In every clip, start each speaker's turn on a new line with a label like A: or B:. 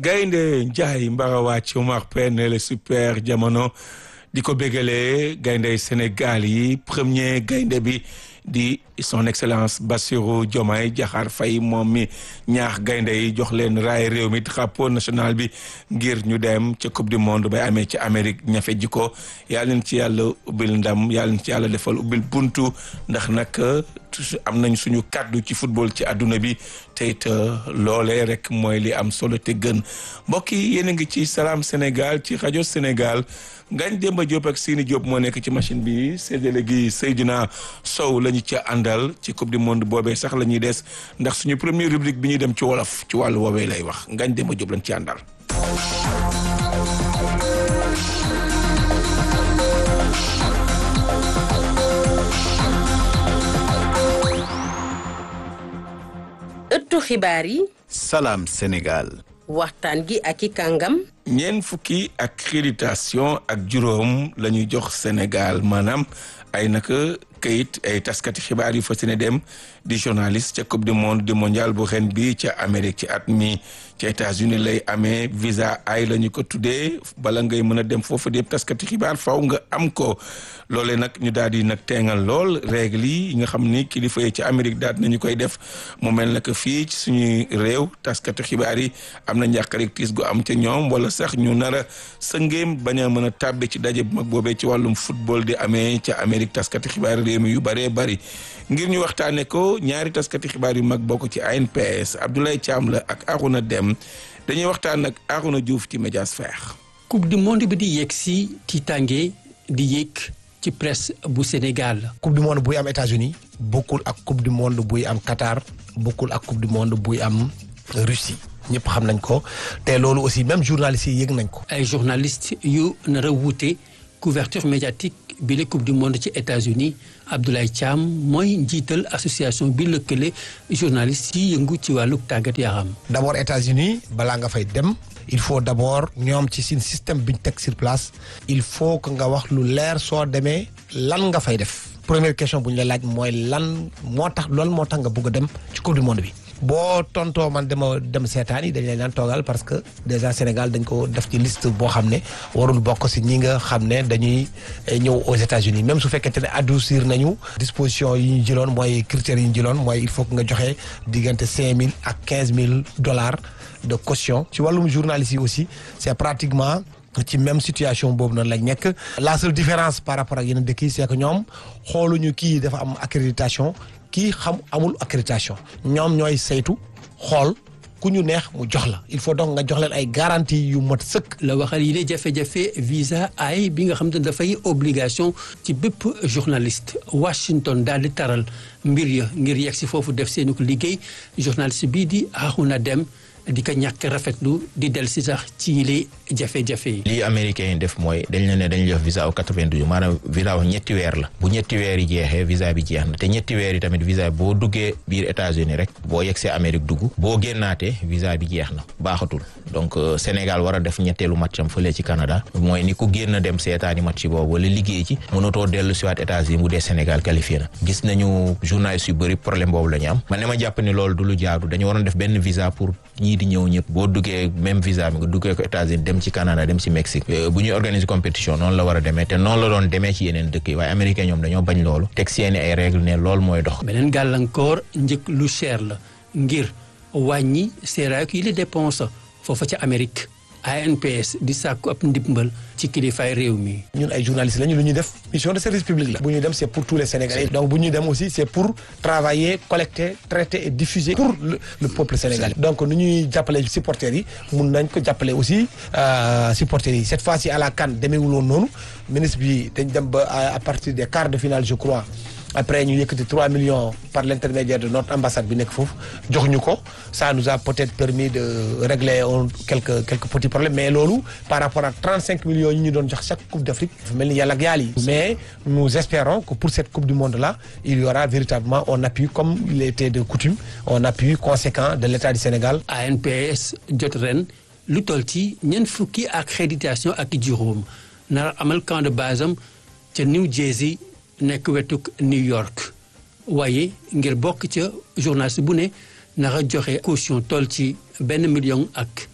A: gaynde Njaay Mbarawa ci Omar Pène le super jamono di ko bégalee gaynde Sénégal yi premier gaynde bi di son excellence Bassirou Diomaye Diakhar Faye moom mi ñaax gaynde yi jox leen raay réew mi drapeau national bi ngir ñu dem ca coupe du monde bay amee ci Amérique ñafe ji ko yàlla leen ci yàlla ubbil ndam yàlla leen ci yàlla defal ubbil buntu ndax nag am nañ suñu kàddu ci football ci àdduna bi te it loolee rek mooy li am solo te gën mbokk yi yéen a ngi ci Salam Sénégal ci rajo Sénégal Ngagne Demba Diop ak Sini Diop moo nekk ci machine bi séddale gi Seydina Sow la ñu ca àndal ci coupe du monde boobee sax la ñuy des ndax suñu première rubrique bi ñuy dem ci wolof ci wàllu woowee lay wax Ngagne Demba Diop lañ ci àndal.
B: ëttu xibaar yi.
C: Salam Sénégal.
B: waxtaan gi ak i kàngam.
A: ñeent fukki accréditation ak juróom la ñuy jox Sénégal maanaam ay naka kayit ay taskati xibaar yu fas yéene dem di journaliste ca coupe du monde du mondial bu ren bi ca Amérique ci at mi ca États-Unis lay amee visa ay la ñu ko tuddee bala ngay mën a dem foofu di taskati xibaar faw nga am ko loolee nag ñu daal di nag teengal lool règle yi nga xam ni kilifa yi ca Amérique daal nañu koy def mu mel na que fii ci suñuy réew taskati xibaar yi am na njàqarik tiis gu am ca ñoom wala sax ñu nar a sëngeem bañ a mën a tàbbi ci daje bu mag boobee ci wàllum football di amee ca Amérique taskati xibaar réew mi yu bëree bëri ngir ñu waxtaane ko ñaari taskati xibaar yu mag bokk ci ANPS Abdoulaye Thiam la ak Arouna Dem dañuy waxtaan ak Arouna Diouf ci Médiasphère
D: coupe du monde bi di yegg si tiitange di yéeg ci presse bu Sénégal.
E: coupe du monde buy am États-Unis bokkul ak coupe du monde buy am Qatar bokkul ak coupe du monde buy am Russie ñëpp xam nañ ko te loolu aussi même journalistes yi yëg nañ ko.
D: ay journalistes yu nar a wuute couverture médiatique bi la coupe du monde ci États-Unis Abdoulaye Thiam mooy njiital association bi lëkkale journalistes yi yëngu ci wàllu tàggat yaram.
E: d'abord États-Unis balaa nga fay dem. il faut d'abord ñoom ci seen système bi ñu teg sur place il faut que nga wax lu leer soo demee lan nga fay def première question bu ñu la laaj mooy lan moo tax loolu moo tax nga bëgg a dem ci coupe du monde bi boo tontoo man dama dem seetaan yi dañ leen daan toogal parce que déjà Sénégal dañ ko def ci liste boo xam ne warul bokk si ñi nga xam ne dañuy ñëw aux États-Unis même su fekkente ne adoucir nañu disposition yi ñu jëloon mooy critères yi ñu jëloon mooy il faut que nga joxe diggante cinq mille ak quinze mille dollars de caution ci wàllum journalistes yi aussi c'est pratiquement ci même situation boobu noonu lañ nekk la seule différence par rapport ak yeneen dëkk yi c'est que ñoom xooluñu kii dafa am accréditation kii xam amul accréditation ñoom ñooy saytu xool ku ñu neex mu jox la il faut donc nga jox leen ay garantie yu mat sëkk.
D: la waxal yi ne jafe-jafe visa ay bi nga xam te ne dafay obligation ci bépp journaliste Washington daal di taral mbir ya ngir yegg si foofu def seeni ko liggéey journaliste bii di Arouna Dem di ko ñàkk rafetlu di del si sax ci li jafe-jafe yi.
F: lii américain yi def mooy dañ la ne dañ jox visa au 92 maanaam visa ñetti weer la bu ñetti weer yi jeexee visa bi jeex na te ñetti weer yi tamit visa boo duggee biir États-Unis rek boo yegsee Amérique dugg boo génnaatee visa bi jeex na baaxatul donc Sénégal war a def ñetteelu matcham fële ci Canada mooy ni ku génn dem seetaani match boobu wala liggéey ci mënatoo dellu si waat États-Unis bu dee Sénégal qualifié na gis nañu journalistes yu bëri problème boobu la ñu am man ne ma jàpp ni loolu du lu jaadu dañu waroon def benn visa pour ñii di ñëw ñëpp boo duggee même visa bi nga duggee ko États-Unis dem ci Canada dem ci Mexique bu ñuy organiser compétition noonu la war a demee te noonu la doon demee ci yeneen dëkk yi waaye américain ñoom dañoo bañ loolu teg seeni ay règle ne loolu mooy dox
D: beneen gàllankoor njëkk lu cher la ngir wàññi seeraay yi la dépense foofa ca Amérique ANPS di sàkku ab ndimbal ci kilifaay réew mi.
E: ñun ay journalistes lañu lu ñuy def mission de service public la. bu ñuy dem c'est pour tous les Sénégalais. donc bu ñuy dem aussi c'est pour travailler collecter traiter et diffuser pour le, le peuple sénégalais. donc nu ñuy jàppale supporters yi mun nañ ko jàppale aussi supporters yi cette fois-ci à la CAN demeewul woon noonu ministre bi dañ dem ba à partir des quarts de finale je crois. après ñu yëkkati 3 millions par l'intermédiaire de notre ambassade bi nekk foofu jox ñu ko ça nous a peut-être permis de régler un quelques quelques petits problèmes mais loolu par rapport à 35 millions yi ñu doon jox chaque coupe d'Afrique dafa mel ni yàlla ak yàlla yi mais nous espérons que pour cette coupe du monde là il y aura véritablement un appui comme il était de coutume un appui conséquent de l'État du Sénégal
D: ANPS jot ren lu toll ci ñeent fukki accréditation ak juróom nar amal camp de base am ca New Jersey nekk wetuk New York waaye ngir bokk ca journaliste bu ne naka joxe caution toll ci benn million ak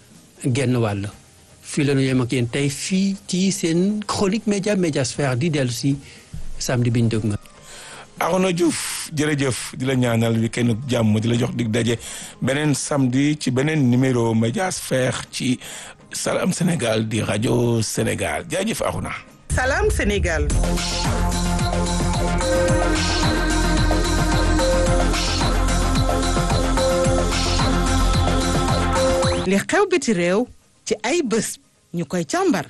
D: genn wàll fii la ñu yem ak yéen tey fii ci seen chronique média médiasphère di dellu si samedi bi ñu dëg ma
A: Arona Diouf jërëjëf di la ñaanal week-end jàmm di la jox dig daje beneen samedi ci beneen numéro médiasphère ci Salam Sénégal di rajo Sénégal jaajëf Arona
G: Salam Sénégal li xew biti réew ci ay bés ñu koy càmbar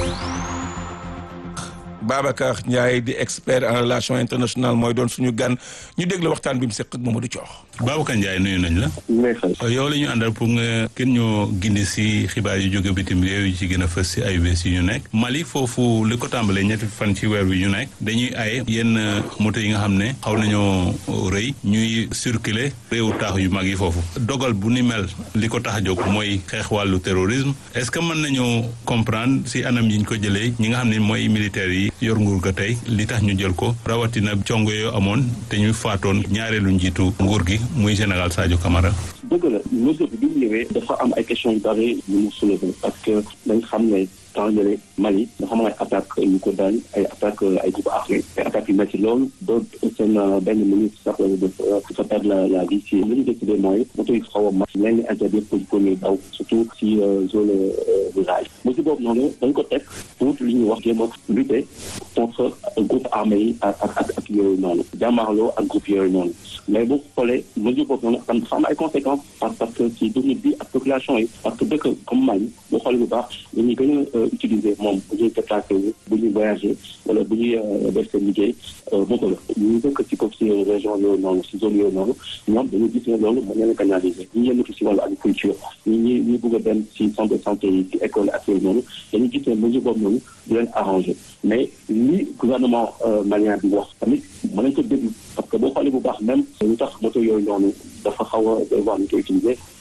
A: Babacar Ndiaye di expert en relation internationale mooy doon suñu gan ñu déglu waxtaan bi mu seq ak Mamadou Thior.
H: Babacar Ndiaye nuyu nañ la. yow la ñu àndal pour nga kenn ñoo gindi si xibaar yu jóge bitim réew yi ci gën a fës si ay bés yi ñu nekk. Mali foofu li ko tàmbalee ñetti fan ci weer wi ñu nekk dañuy aye yenn moto yi nga xam ne xaw nañoo rëy ñuy circuler réewu taax yu mag yi foofu. dogal bu ni mel li ko tax a jóg mooy xeex wàllu terrorisme est-ce que mën nañoo comprendre si anam yi ñu ko jëlee ñi nga xam ne mooy militaires yi. yor nguur ga tey li tax ñu jël ko rawatina congo yoo amoon te ñu faatoon ñaareelu njiitu nguur gi muy général Sadio Camara.
I: dëgg la mesure bi bi mu ñëwee dafa am ay questions yu bari yu mu soulevé parce que dañ xam ne temps yële Mali dafa am ay attaques yu ko daan ay attaques ay groupe armé ay attaques yu métti loolu ba seen benn ministre sax dafa perdre la la vie si li ñu décidé mooy moto yi xaw a mat leen di interdire pour ko ñuy daw surtout si zone rurale mesure boobu noonu dañ ko teg pour li ñuy wax jéem a lutter contre groupe armé yi ak ak ak yooyu noonu jàmmaarloo ak groupe yooyu noonu mais bu xoolee mesure boobu noonu dafa am ay conséquences parce que ci dund bi ak population yi parce que dëkk comme Mali bu xoolee bu baax dañuy gën a utiliser moom bu ñuy déplacé wu bu ñuy voyager wala bu ñuy def seen liggéey moto la ñu dëkk ci comme si région yooyu noonu si zone yooyu noonu ñoom dañuy gis ne loolu mën leen canaliser ñi yëngatu si wàllu agriculture ñi ñi ñi bëgg a dem si centre de santé yi si école ak yooyu noonu dañuy gis ne mesure boobu noonu du leen arrangé mais li gouvernement malien bi wax tamit mën nañ ko déglu parce que boo xoolee bu baax même ñu tax moto yooyu noonu dafa xaw a doy waar ñu koy utiliser